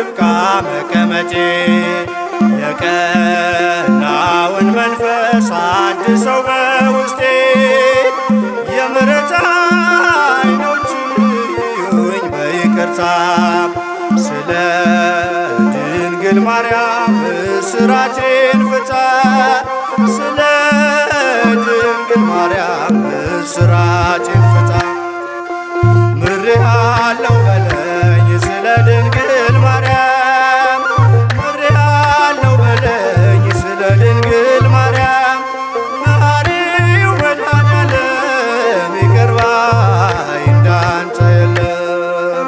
ይብቃ መቀመጬ የቀናውን መንፈስ አድሰው በውስጤ የምሕረት ዓይኖች ይዩኝ በይቅርታ ስለ ድንግል ማርያም እስራቴን ፍታ ስለ ድንግል ማርያም እስራቴን ፍታ ምሬሃለው በለኝ ስለ ድንግል ማርያም ምሬሃለው በለኝ ስለ ድንግል ማርያም መሐሪው መድኃኔዓለም ይቅር ባይ እንዳንተ የለም።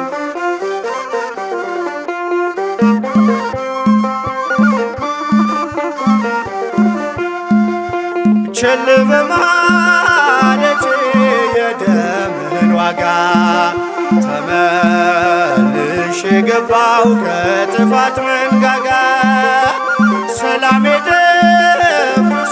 ቸል በማለቴ የደምህን ዋጋ ተመልሼ ገባው ከጥፋት መንጋጋ ሰላሜ ደፍርሶ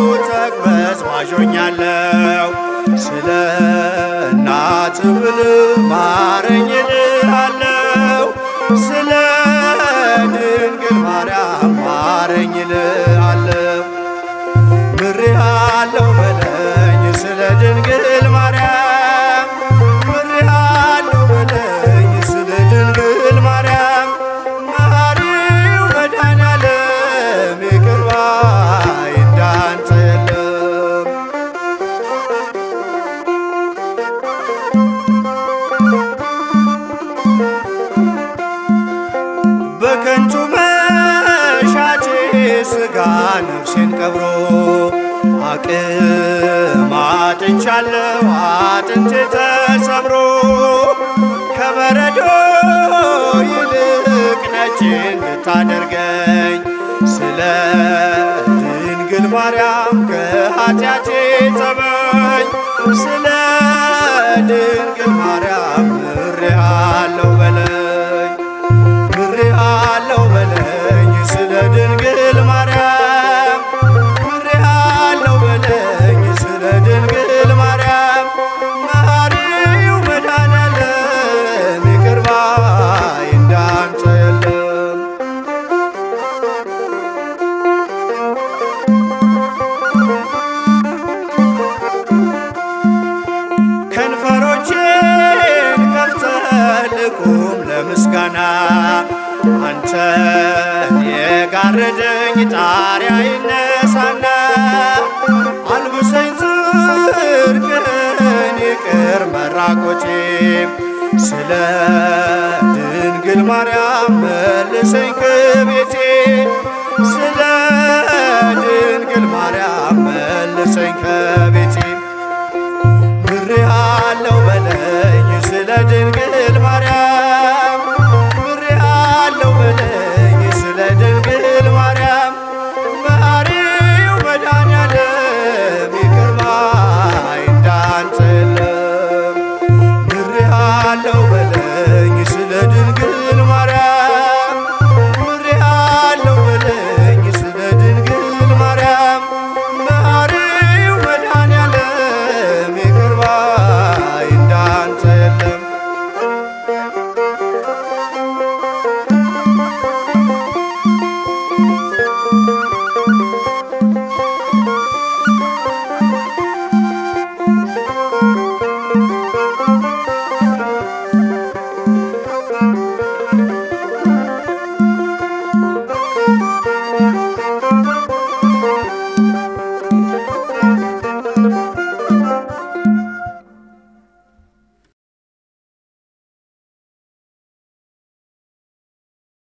ተቅበዝባዦኛለሁ ስለ እናት ብል ማረኝ እልሃለሁ ስለ ድንግል ማርያም ማረኝ እልሃለሁ ምሬሃለው በለኝ ስለ ድንግል ማርያም ምሬሃለው በለኝ ስለ ድንግል ማርያም መሐሪው መድኃኔዓለም ይቅር ባይ እንዳንተ የለም። በከንቱ መሻቴ ሥጋ ነፍሴን ቀብሮ አቅም አጥቻለሁ አጥንቴ ተሰብሮ ከበረዶ ይልቅ ነጭ እንድታደርገኝ ስለ ድንግል ማርያም ከኃጢአቴ ጠበኝ ስለ ድንግል ማርያም ምሬሃለው በለኝ ምሬሃለው በለኝ ስለ ድንግል ማርያም ምሬሃለው በለኝ ስለ ድንግል ማርያም መሐሪው መድኃኔዓለም ይቅር ባይ እንዳንተ የለም። ከንፈሮቼን ከፍተህ ልቁም ለምስጋና አንተን የጋረደኝ ጣሪያ ይነሳና አልብሰኝ ጽድቅህን ይቅር መራቆቼ ስለ ድንግል ማርያም መልሰኝ ከቤቴ ስለ ድንግል ማርያም መልሰኝ ከቤቴ